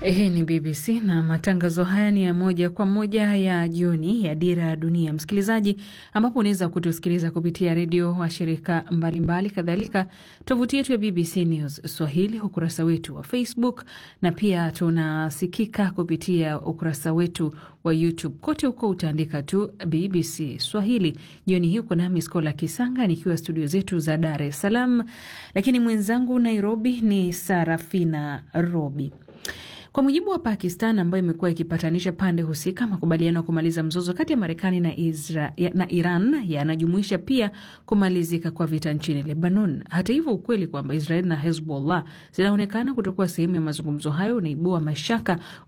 Hii ni BBC na matangazo haya ni ya moja kwa moja ya jioni ya Dira ya Dunia, msikilizaji, ambapo unaweza kutusikiliza kupitia redio wa shirika mbalimbali, kadhalika tovuti yetu ya BBC News Swahili, ukurasa wetu wa Facebook na pia tunasikika kupitia ukurasa wetu wa YouTube. Kote huko utaandika tu BBC Swahili. Jioni hii uko nami Skola Kisanga nikiwa studio zetu za Dar es Salaam, lakini mwenzangu Nairobi ni Sarafina Robi. Kwa mujibu wa Pakistan ambayo imekuwa ikipatanisha pande husika, makubaliano ya kumaliza mzozo kati ya Marekani na, na Iran yanajumuisha pia kumalizika kwa vita nchini Lebanon. Hata hivyo, ukweli kwamba Israel na Hezbollah zinaonekana kutokuwa sehemu ya mazungumzo hayo unaibua mashaka